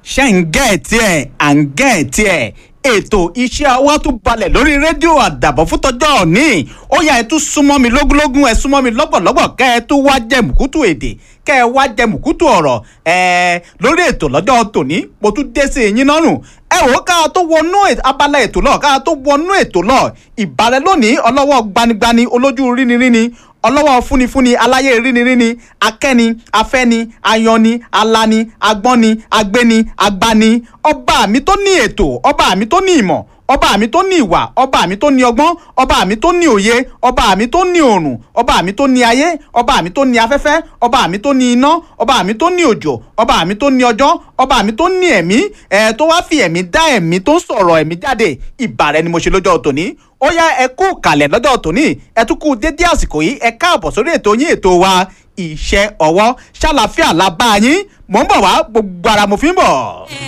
ṣe ń gẹ́ ẹ̀ tiẹ̀ à ń gẹ́ ẹ̀ tiẹ̀ ètò iṣẹ́ ọwọ́ tún balẹ̀ lórí rédíò àdàbọ̀ fún tọjọ́ òní ó yá ẹ tún súnmọ́ mi lógúnlógún ẹ súnmọ́ mi lọ́gbọ̀lọ́gbọ̀ kẹ́ ẹ tún wá jẹ mùkútù èdè kẹ́ ẹ wá jẹ mùkútù ọ̀rọ̀ ẹ lórí ètò lọ́jọ́ tòní mo tún dé sí yín lọ́rùn ẹ wò ó ká tó wọnú abala ètò lọ ká tó wọnú ètò lọ ìbàrẹ̀ lónìí ọlọ́wọ́ gbanigbani olójú ríniríni ọlọ́wọ́ fúnifúni aláyé ríniríni akẹ́ni afẹ́ni ayọ̀ni alani agbọ́ni agbéni agbani ọba mi tó ní ètò ọba mi tó ní ìmọ̀ ọba mi tó ní ìwà ọba mi tó ní ọgbọ́n ọba mi tó ní òye ọba mi tó ní òrùn ọba mi tó ní ayé ọba mi tó ní afẹ́fẹ́ ọba mi tó ní iná ọba mi tó ní òjò ọba mi tó ní ọjọ́ ọba mi tó ní ẹ̀mí ẹ̀ tó wá fi ẹ̀mí dá ẹ̀mí tó ń sọ̀rọ̀ ẹ̀mí jáde ìbàrẹ̀ ni mo ṣe lọ́jọ́ tòní ó yá ẹ kú kàlẹ̀ lọ́jọ́ tòní ẹ tún kú dédé àsìkò yìí ẹ káàbọ̀ sórí ètò yín ètò wa iṣẹ́ ọwọ́ ṣàlàfíà la bá yín mò ń bọ̀ wá gbogbo ara mo fi ń bọ̀.